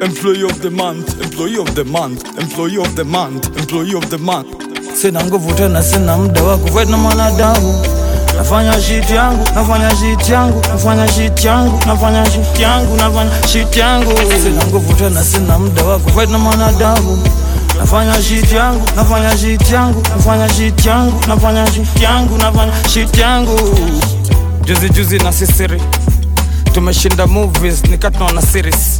employee of the month employee of the month employee of the month employee of the month sina nguvu tena sina muda wa kufight na mwanadamu nafanya shit yangu nafanya shit yangu nafanya shit yangu nafanya shit yangu nafanya shit yangu sina nguvu tena sina muda wa kufight na mwanadamu nafanya shit yangu nafanya shit yangu nafanya shit yangu nafanya shit yangu nafanya shit yangu juzi juzi na sisiri tumeshinda movies nikatunaona series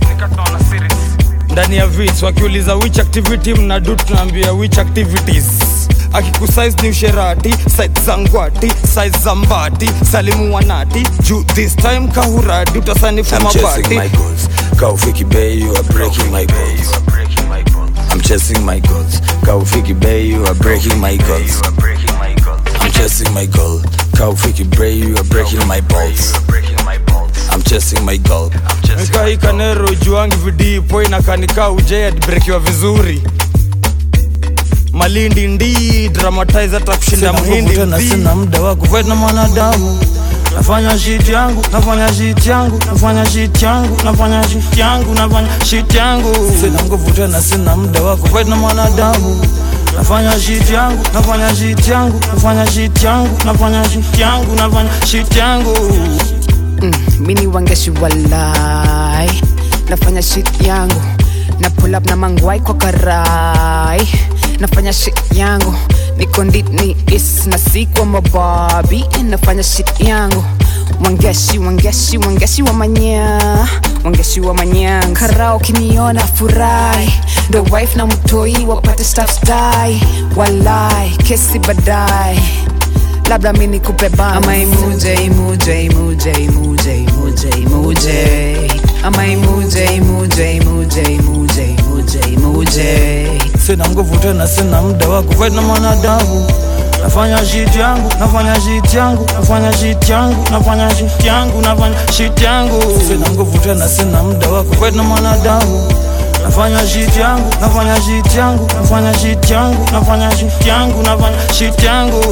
ndani ya vits wakiuliza which activity mnadu tunaambia which activities akikusize ni usherati site za ngwati size za mbati salimu wanati juu this time kahuradi utasanifu I'm chasing mabati my goals. Kaufiki Bay, you are breaking my goals. I'm chasing my goals. Kaufiki Bay, you are breaking my goals. I'm chasing my goal. Kaufiki Bay, you are breaking my balls. I'm chasing my goal. nikaikanero juangi vidipo inakanika ujeadbrekiwa vizuri malindi ndi dramatize hata kushinda mhindi tena mzii. sina muda wa kufight na mwanadamu nafanya shit yangu nafanya shit yangu nafanya shit yangu nafanya shit yangu nafanya shit yangu sina nguvu tena sina muda wa kufight na mwanadamu nafanya shit yangu nafanya shit yangu nafanya shit yangu nafanya shit yangu nafanya shit yangu mini wangeshi walai nafanya shit yangu na pull up na mangwai kwa karai nafanya shit yangu niko ndini is na si kwa mababi nafanya shit yangu wangeshi wangeshi wangeshi wa manya wangeshi wa manyang karao kiniona furahi ndo wife na mtoi wapate staff stai walai kesi badai labda mi nikupe bana. ama imuje imuje imuje imuje imuje imuje ama imuje imuje imuje imuje imuje imuje sina nguvu tena sina muda wa kufight na mwanadamu nafanya shit yangu nafanya shit yangu nafanya shit yangu nafanya shit yangu nafanya shit yangu sina nguvu tena sina muda wa kufight na mwanadamu nafanya shit yangu nafanya shit yangu nafanya shit yangu nafanya shit yangu nafanya shit yangu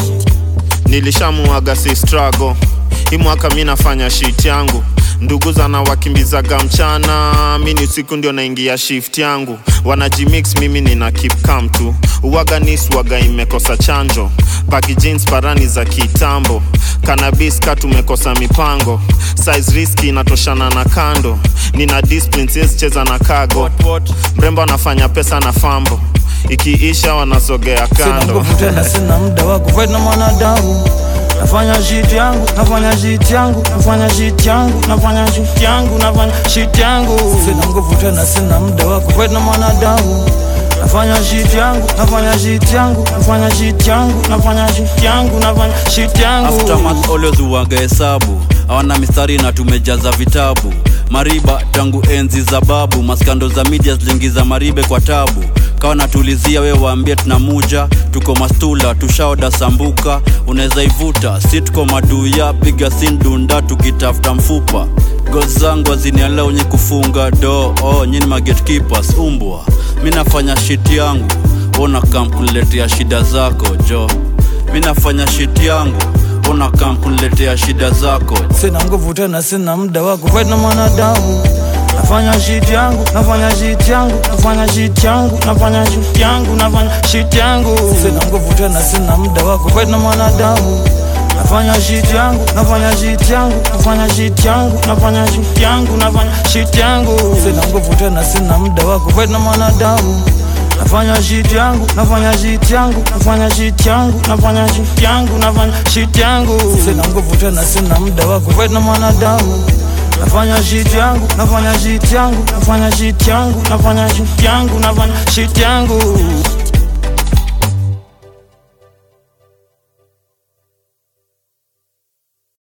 nilishamuaga si struggle hii mwaka mi nafanya shit yangu ndugu zana wakimbizaga mchana mi ni usiku ndio naingia shift yangu wanajimix mimi nina keep calm tu uwaga niswaga imekosa chanjo paki jeans parani za kitambo kanabis ka tumekosa mipango size riski inatoshana na kando nina discipline siwezi cheza na kago mrembo anafanya pesa na fambo ikiisha wanasogea sina kando nguvu tena sina muda wa kufight na mwanadamu nafanya shit yangu nafanya shit yangu nafanya shit yangu nafanya shit yangu nafanya shit yangu sina nguvu tena sina muda wa kufight na mwanadamu nafanya shit yangu nafanya shit yangu nafanya shit yangu nafanya shit yangu nafanya shit yangu aftermath always uwaga hesabu hawana mistari na tumejaza vitabu mariba tangu enzi za babu maskando za media ziliingiza maribe kwa tabu kawa natulizia we waambie tunamuja tuko mastula tushaoda sambuka unaweza ivuta si tuko maduya piga sindunda tukitafuta mfupa gol zangu azinialea unye kufunga do oh, nyini magetkeepers umbwa mi nafanya shit yangu ona kam kuniletea shida zako jo mi nafanya shit yangu ona kam kuniletea shida zako sina nguvu tena sina muda wa kufight na mwanadamu nafanya shit yangu nafanya shit yangu nafanya shit yangu nafanya shit yangu nafanya shit yangu sina nguvu tena sina muda wa kufight na mwanadamu nafanya shit yangu nafanya shit yangu nafanya shit yangu nafanya shit yangu nafanya shit yangu sina nguvu tena sina muda wa kufight na mwanadamu nafanya shit yangu nafanya shit yangu nafanya shit yangu nafanya shit yangu nafanya shit yangu sina nguvu tena sina muda wa kufight na mwanadamu nafanya shit yangu nafanya shit yangu nafanya shit yangu nafanya shit yangu nafanya shit yangu